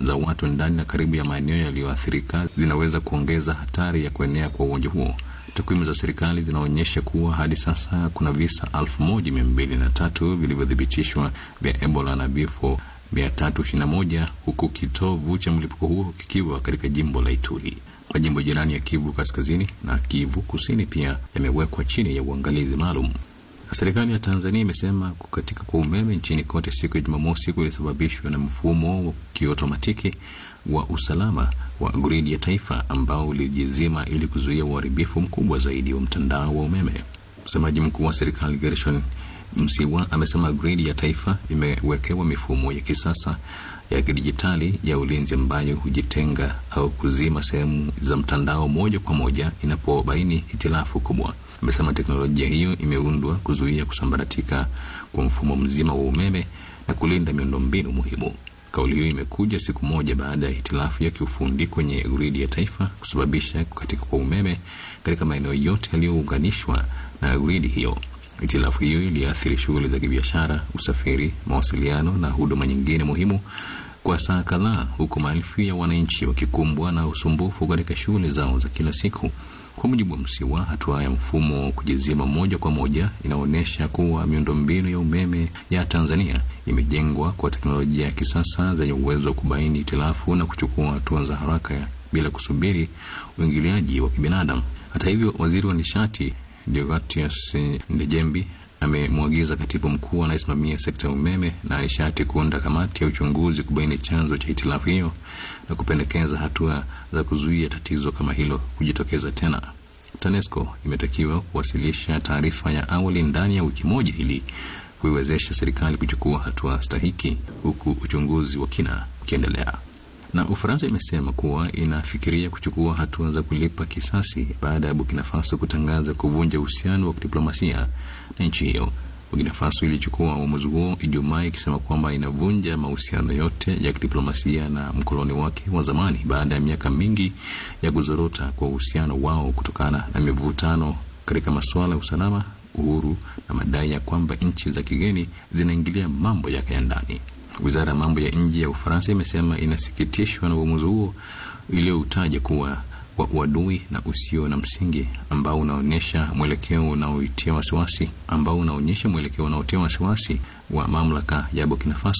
za watu ndani na karibu ya maeneo yaliyoathirika zinaweza kuongeza hatari ya kuenea kwa ugonjwa huo. Takwimu za serikali zinaonyesha kuwa hadi sasa kuna visa elfu moja mia mbili na tatu vilivyothibitishwa vya Ebola na vifo mia tatu ishirini na moja huku kitovu cha mlipuko huo kikiwa katika jimbo la Ituri. Majimbo jirani ya Kivu Kaskazini na Kivu Kusini pia yamewekwa chini ya uangalizi maalum. Serikali ya Tanzania imesema kukatika kwa umeme nchini kote siku ya Jumamosi kulisababishwa na mfumo wa kiotomatiki wa usalama wa gridi ya taifa ambao ulijizima ili kuzuia uharibifu mkubwa zaidi wa mtandao wa umeme. Msemaji mkuu wa serikali Gershon Msiwa amesema gridi ya taifa imewekewa mifumo ya kisasa ya kidijitali ya ulinzi ambayo hujitenga au kuzima sehemu za mtandao moja kwa moja inapobaini hitilafu kubwa. Amesema teknolojia hiyo imeundwa kuzuia kusambaratika kwa mfumo mzima wa umeme na kulinda miundombinu muhimu. Kauli hiyo imekuja siku moja baada ya hitilafu ya kiufundi kwenye gridi ya taifa kusababisha kukatika kwa umeme katika maeneo yote yaliyounganishwa na gridi hiyo. Hitilafu hiyo iliathiri shughuli za kibiashara, usafiri, mawasiliano na huduma nyingine muhimu kwa saa kadhaa, huku maelfu ya wananchi wakikumbwa na usumbufu katika shughuli zao za kila siku. Kwa mujibu wa Msiwa, hatua ya mfumo kujizima moja kwa moja inaonyesha kuwa miundombinu ya umeme ya Tanzania imejengwa kwa teknolojia ya kisasa zenye uwezo wa kubaini hitilafu na kuchukua hatua za haraka bila kusubiri uingiliaji wa kibinadamu. Hata hivyo, waziri wa nishati Deogratias Ndejembi amemwagiza katibu mkuu anayesimamia sekta ya umeme na nishati kuunda kamati ya uchunguzi kubaini chanzo cha hitilafu hiyo na kupendekeza hatua za kuzuia tatizo kama hilo kujitokeza tena. TANESCO imetakiwa kuwasilisha taarifa ya awali ndani ya wiki moja ili kuiwezesha serikali kuchukua hatua stahiki, huku uchunguzi wa kina ukiendelea na Ufaransa imesema kuwa inafikiria kuchukua hatua za kulipa kisasi baada ya Burkina Faso kutangaza kuvunja uhusiano wa kidiplomasia na nchi hiyo. Burkina Faso ilichukua uamuzi huo Ijumaa ikisema kwamba inavunja mahusiano yote ya kidiplomasia na mkoloni wake wa zamani baada ya miaka mingi ya kuzorota kwa uhusiano wao kutokana na mivutano katika masuala ya usalama, uhuru na madai ya kwamba nchi za kigeni zinaingilia mambo yake ya ndani. Wizara ya mambo ya nje ya Ufaransa imesema inasikitishwa na uamuzi huo iliyoutaja kuwa wa uadui na usio na msingi ambao unaonyesha mwelekeo unaoitia wasiwasi ambao unaonyesha mwelekeo unaotia wasiwasi wa mamlaka ya Burkina Faso